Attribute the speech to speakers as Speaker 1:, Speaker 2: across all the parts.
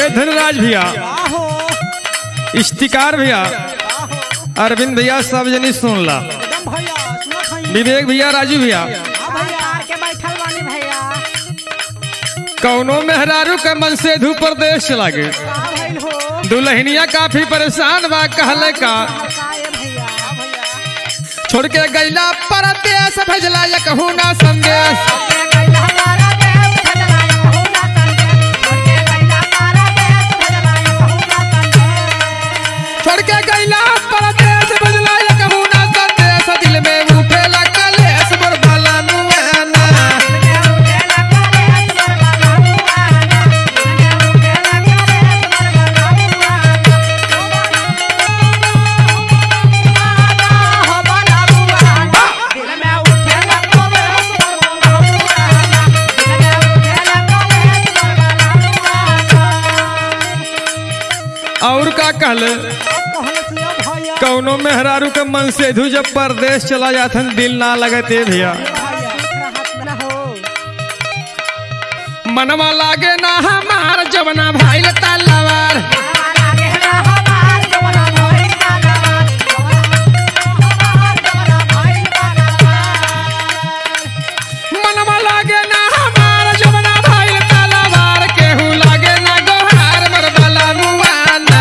Speaker 1: ए धनराज भैया
Speaker 2: आहो
Speaker 1: इश्तिकार भैया
Speaker 2: आहो
Speaker 1: अरविंद भैया सब जनी सुन ला
Speaker 2: एकदम भैया सुना खाई
Speaker 1: विवेक भैया राजू भैया
Speaker 2: हाँ भैया
Speaker 3: के बैठल बानी भैया
Speaker 1: कौनो मेहरारू के मन से धू प्रदेश चला गए
Speaker 2: का भइल हो
Speaker 1: दुल्हनिया काफी परेशान बा कहले का
Speaker 3: का ए भैया
Speaker 2: हाँ भैया
Speaker 1: छोड़ के गैला परदेश भेजला या कहू ना संदेश छोड़ के गैला परदेश भेजला या कहू ना संदेश दिल में उठेला कलेश मोर बाला नुआना और का कहले
Speaker 2: भैया
Speaker 1: कौनो मेहरारू के मन से धू जब परदेश चला जाथन दिल ना लगते भैया मनवा लागे ना हमार जवना भाईल तलवार मनवा लागे ना हमार जवना भाईल तलवार केहू लागे ना गोहार मर बाला नुआना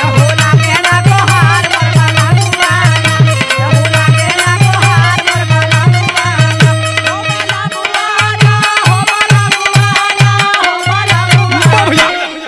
Speaker 1: भैया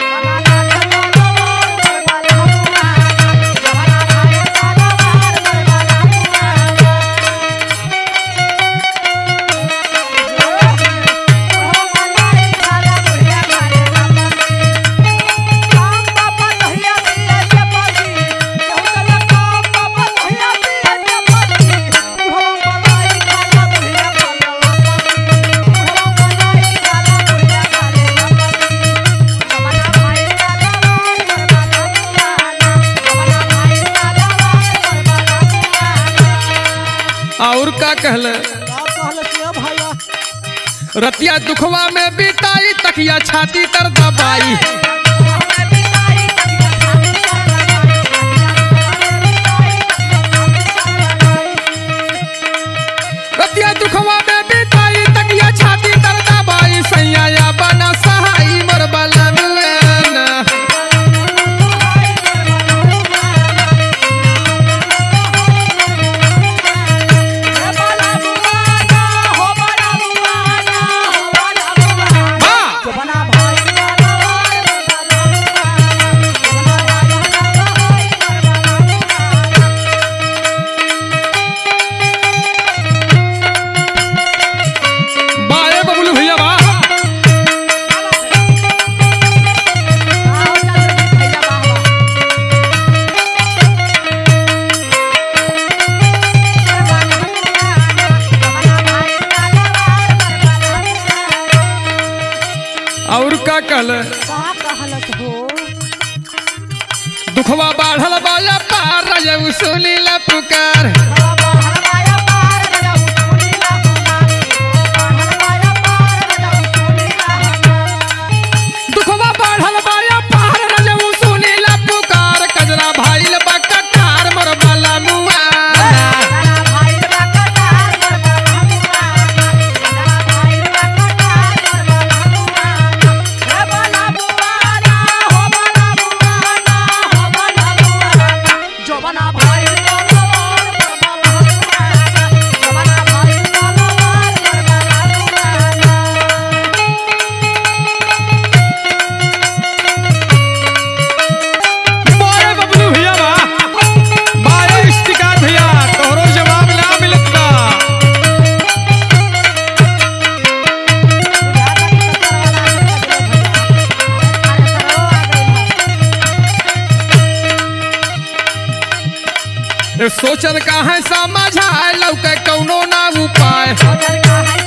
Speaker 1: और का कहले
Speaker 2: भैया
Speaker 1: रतिया दुखवा में बिताई तकिया छाती तर दबाई रतिया दुखवा में बिताई तकिया छाती तर दबाई सैया या बना सहाई मर बाला नुआना वाह! बाए बबलू भैया वाह और का कहले दुखवा बाढ़ल बाया पार रजऊ सुनी ला पुकार दुखवा बाढ़ल बाया पार रजऊ सुनी ला पुकार कजरा भाईल बकटार मोर बाला नुआना
Speaker 3: जवाना भाई
Speaker 1: बाए बबलू भैया वाह बाए इश्तिकार भैया तोहरो जवाब ना मिलत बा ए सोचल काहे समझाए लौके कौनो ना उपाय
Speaker 3: का है